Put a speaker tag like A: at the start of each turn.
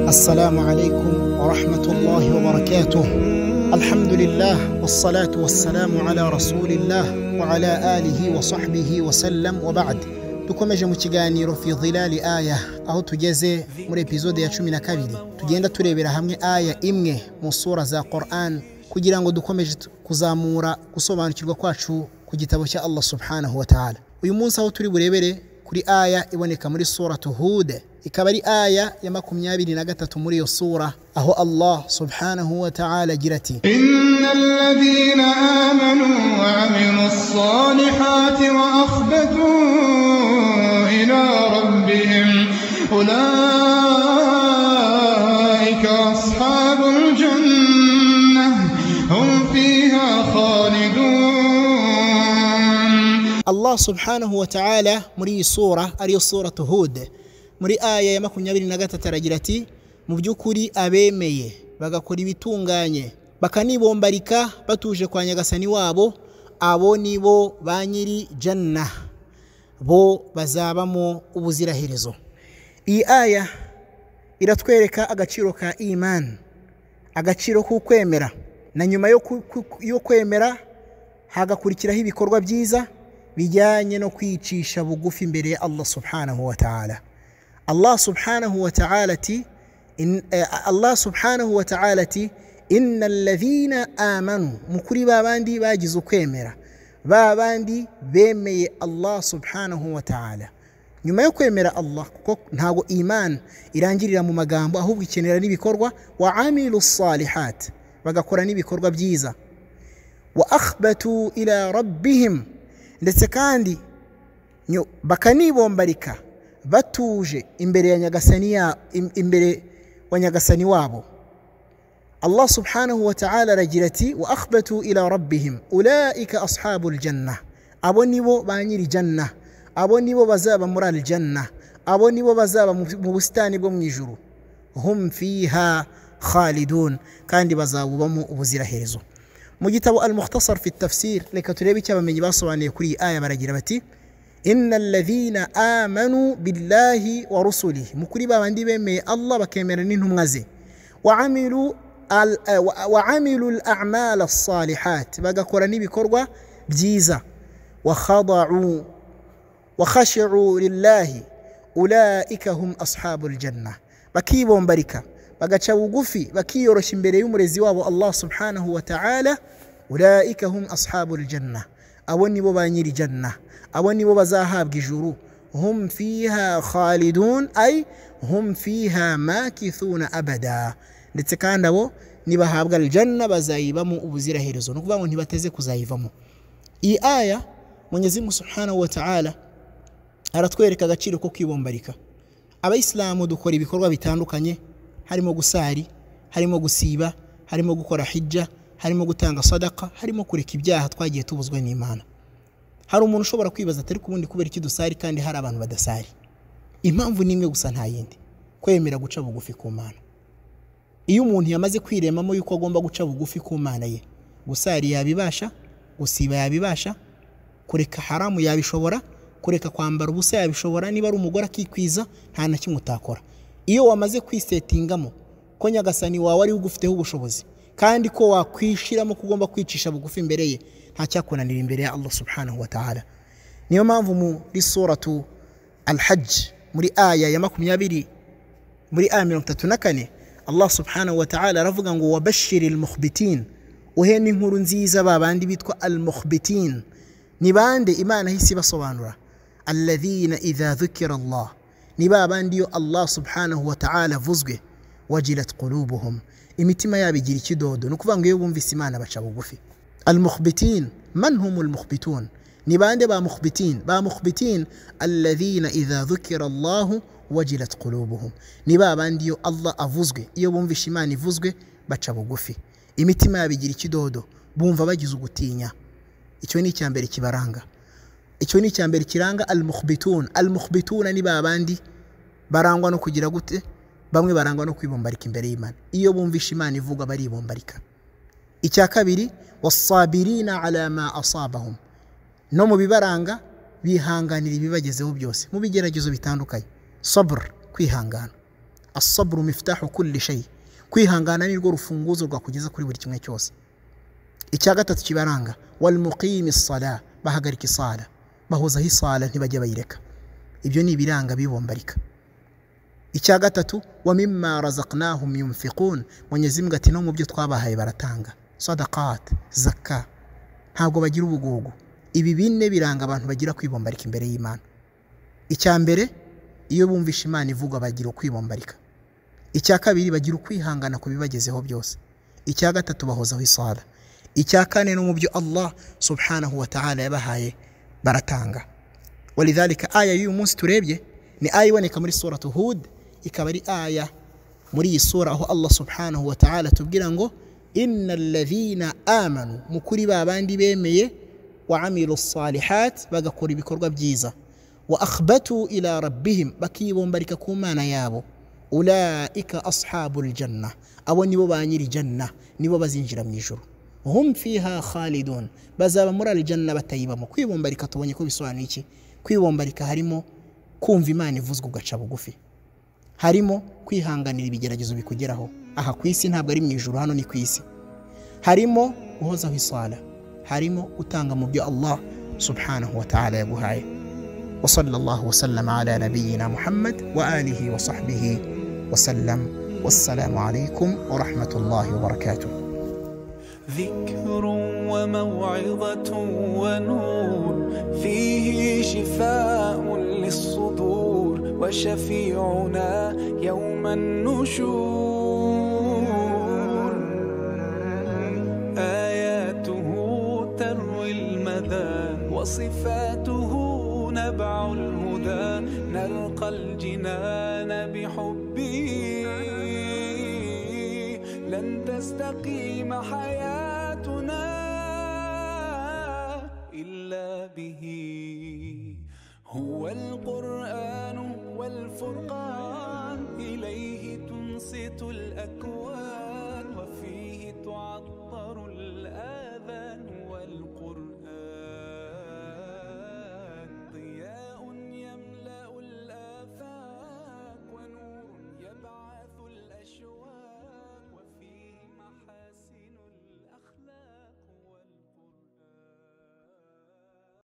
A: السلام عليكم ورحمة الله وبركاته الحمد لله والصلاة والسلام على رسول الله وعلى آله وصحبه وسلم وبعد dukomeje mu kiganiro fi dhilali aya aho tugeze muri epizode ya cumi na kabiri tugenda turebera hamwe aya imwe mu sura za quran kugira ngo dukomeje kuzamura gusobanukirwa kwacu ku gitabo cya allah subhanahu wa ta'ala uyu munsi aho turi burebere kuri aya iboneka muri suratu hude ikaba ari aya ya makumyabiri na gatatu muri iyo sura aho allah subhanahu wa ta'ala agira ati
B: إن الذين آمنوا وعملوا الصالحات وأخبتوا إلى ربهم أولئك أصحاب الجنة هم فيها خالدون
A: allah subhanahu wa ta'ala muri iyi sura ariyo suratu hude muri aya ya makumyabiri na gatatu aragira ati mu by'ukuri abemeye bagakora ibitunganye bakanibombarika batuje kwa nyagasani wabo abo ni bo ba nyiri janna bo bazabamo ubuziraherezo iyi aya iratwereka agaciro ka imani agaciro k'ukwemera na nyuma yo ku- ku- yo kwemera hagakurikiraho ibikorwa byiza bijyanye no kwicisha bugufi imbere ya allah subhanahu wa ta'ala allah subhanahu wa ta'ala ati in, eh, allah subhanahu wa ta'ala ati inna alladhina amanu mukuri ba bandi bagize ukwemera ba bandi bemeye allah subhanahu wa ta'ala nyuma yo kwemera allah kuko ntago iman irangirira mu magambo ahubwo ikenera n'ibikorwa wa amilu salihat bagakora n'ibikorwa byiza wa akhbatu ila rabbihim ndetse kandi nyo- bakanibombarika batuje imbere ya nyagasani ya, im- imbere wa nyagasani wabo allah subhanahu wa ta'ala aragira ati wa akhbatu ila rabbihim ulaika ashabu ljanna abo nibo ba nyiri janna abo nibo bazaba muri aljanna abo nibo bazaba mu mu busitani bwo mu ijuru hum fiha khalidun kandi bazabubamo ubuziraherezo mu gitabo al mukhtasar fi tafsir reka turebe icyo abamenyi basobanuye kuri iyi aya baragira bati inna alladhina amanu billahi wa rusulihi mu kuri babandi bemeye allah bakemera n'intumwa ze وعملوا ال- آه، وع- وعملوا الأعمال الصالحات bagakora n'ibikorwa byiza وخضعوا وخشعوا لله أولئك هم أصحاب الجنة bakibombarika bagaca bugufi bakiyoroshya imbere y'umurezi wabo allah subhanahu wa ta'ala ulaika hum ashabu ljanna abo nibo ba nyiri janna abo nibo bazahabwa ijuru hum fiha khalidun ay hum fiha makithuna abada ndetse kandi abo nibahabwa aljanna bazayibamo ubuziraherezo ni ukuvuga ngo ntibateze kuzayivamo iyi aya munyezimu subhanahu wa ta'ala aratwereka agaciro ko kwibombarika abayisilamu dukora ibikorwa bitandukanye harimo gusari harimo gusiba harimo gukora hijja harimo gutanga sadaka harimo kureka ibyaha twagiye tubuzwa n'imana hari umuntu ushobora kwibaza atari ku bundi kubera iki dusari kandi hari abantu badasari impamvu ni imwe gusa nta yindi kwemera guca bugufi ku mana iyo umuntu yamaze kwiremamo yuko agomba guca bugufi ku mana ye gusari yabibasha gusiba yabibasha kureka haramu yabishobora kureka kwambara ubusa yabishobora niba ari umugore akikwiza nta na kimwe utakora iyo wamaze kwisetingamo ko nyagasani wawe ari ugufiteho ubushobozi kandi ko wakwishiramo ko ugomba kwicisha bugufi imbere ye ntacyakunanira imbere ya allah subhanahu wa ta'ala niyo mpamvu muri suratu alhaji muri aya ya makumyabiri muri aya mirongo itatu na kane allah subhanahu wa ta'ala aravuga ngo wabashiri almukhbitin uhe n'inkuru nziza babandi bitwa almukhbitin ni bande imana ihise ibasobanura alladhina idha dhukira allah ni babandi iyo allah subhanahu wa ta'ala avuzwe wajilat qulubuhum imitima yabo igira ikidodo ni ukuvuga ngo iyo bumvise imana baca bugufi المخبتين من هم المخبتون نبان با مخبتين با مخبتين الذين إذا ذكر الله وجلت قلوبهم نبا بانديو الله أفوزغي iyo bumvisha imana ivuzwe baca bugufi imitima yabo igira ikidodo bumva bagize ugutinya icyo ni icya mbere kibaranga icyo ni icya mbere kiranga almukhbitun almukhbituna ni babandi barangwa no kugira gute bamwe barangwa no kwibombarika imbere y'imana iyo bumvisha imana ivugwa baribombarika icya kabiri wasabirina ala ma asabahum no mu bibaranga bihanganira ibibagezeho byose mu bigeragezo bitandukanye sabura kwihangana asabura miftahu kulli shay kwihangana ni rwo rufunguzo rwakugeza kuri buri kimwe cyose icya gatatu kibaranga wal muqimi sala bahagarika isala bahozaho isala ntibajya bayireka ibyo ni ibiranga bibombarika icya gatatu wa mimma razaqnahum yunfiqun mwenyezi mbwa ati no mu byo twabahaye baratanga sadaqat zaka ntabwo bagira ubugugu ibi bine biranga abantu bagira kwibombarika imbere y'imana icya mbere iyo bumvishe imana ivugwa bagira ukwibombarika icya kabiri bagira ukwihangana ku bibagezeho byose icya gatatu bahozaho isara icya kane no mu byo allah subhanahu wa ta'ala yabahaye baratanga walidhalika aya y'uyu munsi turebye ni aya iboneka muri suratu hud ikaba ari aya muri iyi sura aho allah subhanahu wa ta'ala atubwira ngo inna alladhina amanu mukuri ba bandi bemeye وعملوا الصالحات bagakora ibikorwa byiza واخبتوا الى ربهم bakibombarika ku mana yabo ulaika ashabu ljanna abo nibo ba nyiri janna nibo bazinjira mu ijuru hum fiha khalidun bazaba muri aljanna batayibamo kwibombarika tubonye ko bisobanuye iki kwibombarika harimo kumva imana ivuzwa ugaca bugufi harimo kwihanganira ibigeragezo bikugeraho aha ku isi ntabwo ari mu ijuru hano ni ku isi harimo guhozaho isala harimo utanga mu byo allah subhanahu wa ta'ala yaguhaye وصلى الله وسلم على نبينا محمد وآله وصحبه وسلم والسلام عليكم ورحمة الله وبركاته
C: ذكر وموعظة ونور فيه شفاء للصدور وشفيعنا يوم النشور آياته تروي المدى وصفاته نبع الهدى نلقى الجنان بحبه لن تستقيم حياتنا إلا به هو القرآن والفرقان إليه تنصت الأكوان وفيه تعطى